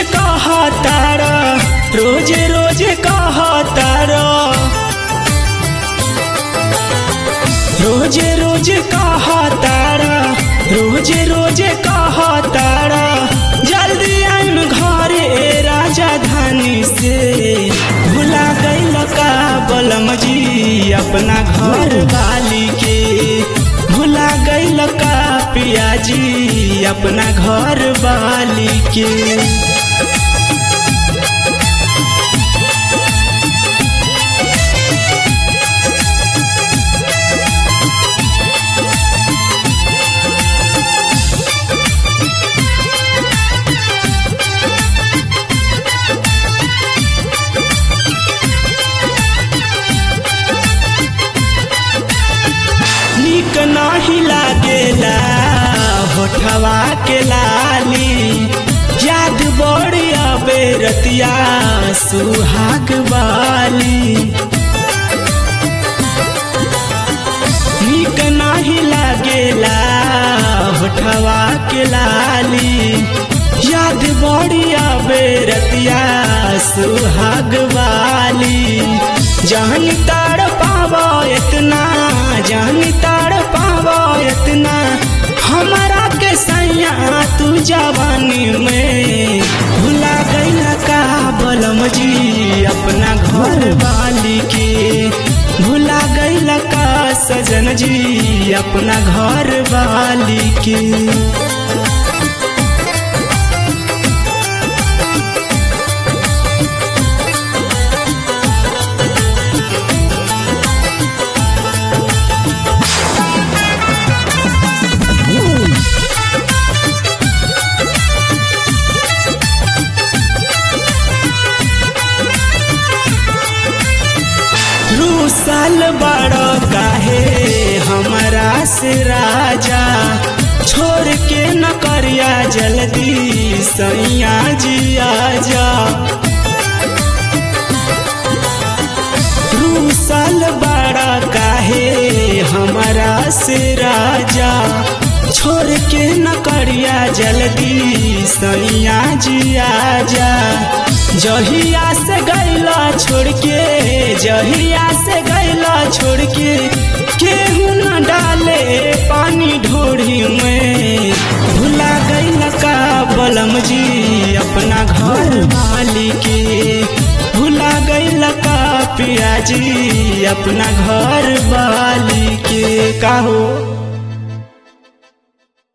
कहतार रोज रोज कहतार रोज रोज कहतार रोज रोज कहतार जल्दी आइम घरे राजधानी से भुला गइल का बलम जी अपना घर वाली के भुला गइल का पियाजी अपना घर वाली के निक नहीं लागेला होठवा के लाली याद बड़ी अबे रतिया सुहाग वाली निक नहीं लागेला होठवा के लाली याद बड़ी अबे रतिया सुहाग वाली जहन ताड़ पावा इतना जान ताड़ पावा इतना हमारा के सैया तू जवानी में भुला गईला का बलम जी अपना घर वाली के भुला गईला का सजन जी अपना घर वाली के रूसल बड़ो काहे हमारा से राजा छोड़ के न करिया जल्दी सैया जी आजा रूसल बड़ा काहे हमारा से राजा छोड़ के न करिया जल्दी सैया जी आजा जहिया से गैला छोड़ के जहिया से गैला छोड़ के केहू न डाले पानी ढोड़ी में भुला गैला का बलम जी अपना घर वाली के भुला गैला का पिया जी अपना घर वाली के का हो